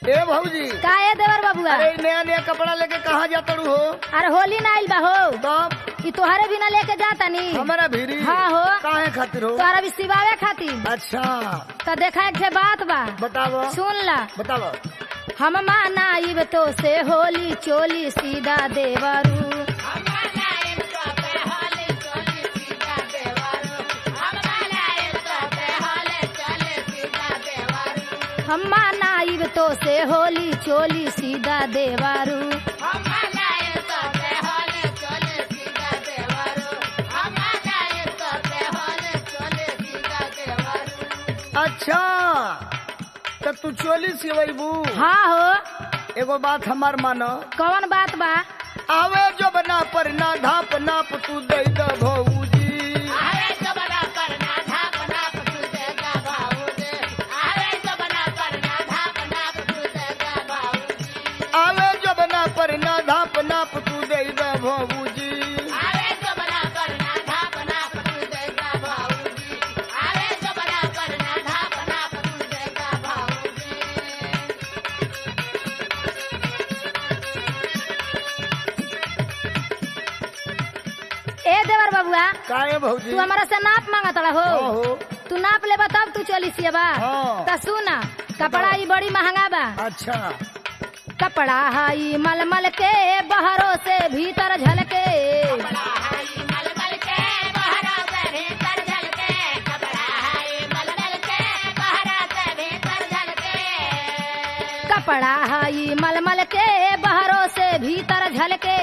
ए भौजी का ए देवर बबुआ अरे नया नया कपड़ा लेके कहाँ जाता रू हो अरे होली ना आइल बा हो तब ई तोहरे बिना लेके जाता नी हमारा भीरी हाँ हो। काहे खातिर हो तोहरा भी सिवावे खातिर अच्छा तो देखा एक ठे बात बा बताओ सुन ला बताओ हम मानाइब तो से होली चोली सीधा देवरू हम मानाइब तो से होली चोली सीधा देवरू अच्छा तो तू चोली सिवैबू हाँ हो एगो बात हमार मानो कौन बात बा आवे जो बना पर ना धाप नाप तू दे द भौजी आवे जो बना पर ना धाप नाप तू दे द भौजी ए देवर बबुआ काहे भौजी तू हमारा से नाप मांगत रहा हाँ हो हो तू नाप लेबा तब तू चोली सियबा हाँ। त सुना कपड़ा ई बड़ी महंगा बा अच्छा कपड़ा हाई मलमल के बहरों से भीतर झलके कपड़ा हाई मलमल के बहरों से भीतर झलके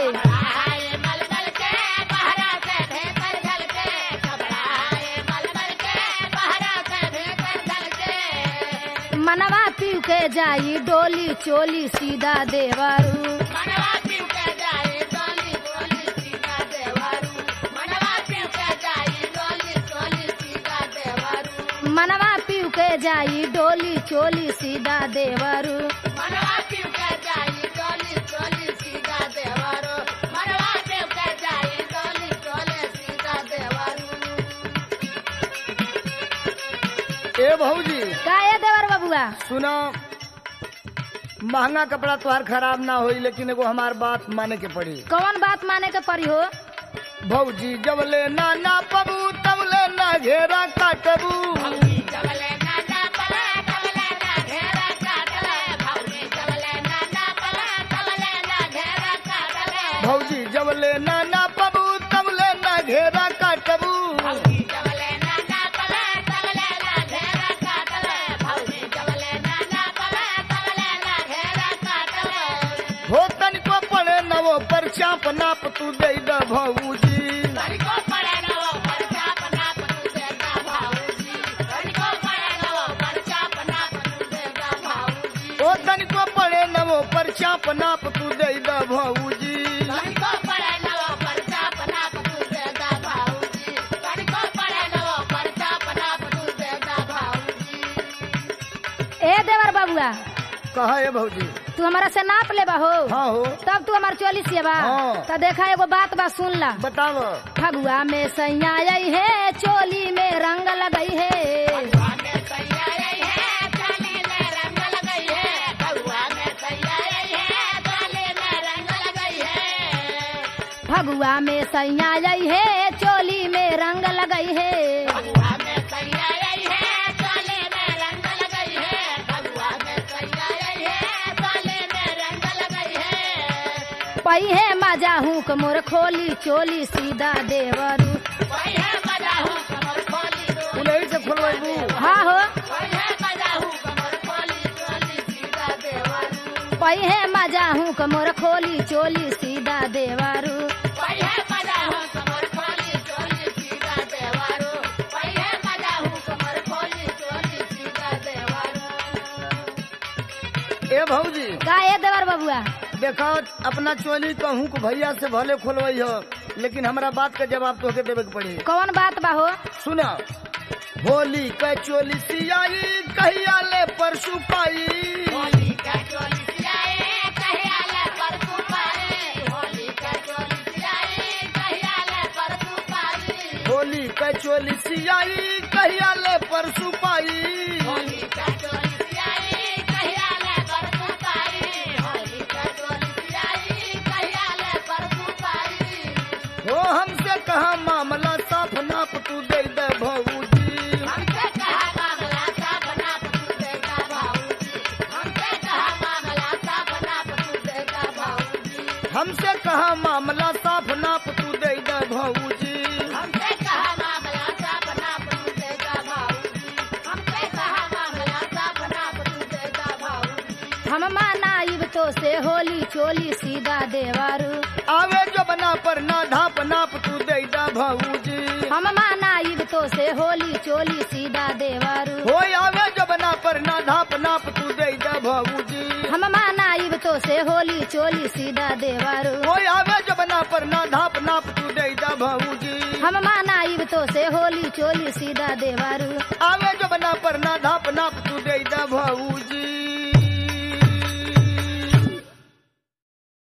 मनवा पीव के जाई डोली चोली सीधा देवरू मनवा पीव के जाई डोली चोली सीधा देवरू ए भौजी का ए देवर बबुआ सुनो महंगा कपड़ा तोहार खराब ना होई लेकिन एगो हमार बात माने के पड़ी कौन बात माने के पड़ी हो भौजी जब ले ना ना पबू तब ले ना घेरा काटबू भौजी जब ले ना ना पबू तब ले ना घेरा काटबू हो तनिको पड़े नवो पर चाप नाप तू दे द भौजी ओ तनिको पड़े नवो पर चाप नाप तू दे द भौजी ए देवर बबुआ कहा है भौजी तू हमारा से नाप लेबा हो हाँ हो तब तू हमार चोली सियबा हाँ। तो देखा एगो बात बा सुन ला बताओ फगुआ में सैया आई है चोली में रंग लगई है फगुआ में सैया आई है चोली में रंग लगई है पही है मजा हूँ मोर खोली चोली सीधा देवरू उन्हीं से खोलवाबू हाँ हो पही है मजा हूँ मोर खोली चोली सीधा देवरू ए भौजी का ए देवर बबुआ देखो अपना चोली कहूँ को भैया से भले खोलवाई हो लेकिन हमरा बात का जवाब तोहके देवे के पड़ी कौन बात बा हो सुना होली का चोली सियाई कहिया ले परसू पाई होली का चोली सियाई कहिया ले परसू पाई हमसे कहा मामला साफ नाप तू दे दा भौजी हमसे कहा मामला साफ नाप तू देगा भाऊजी हमसे कहा मामला साफ नाप तू देगा भाऊजी हम मानाइब तो से होली चोली सीधा देवारू आवे जो बना पर ना धाप नाप तू दे दा भौजी हम मानाइब तो से होली चोली सीधा देवारू हो आवे जो बना पर ना धाप नाप तू दे दा भौजी हम मानाइब तो से होली चोली सीधा देवारू हो आवे जो बना पर ना धाप नाप तू दे दा भौजी हम मानाइब तो से होली चोली सीधा देवारू आवे जो बना पर ना धाप नाप तू दे दा भौजी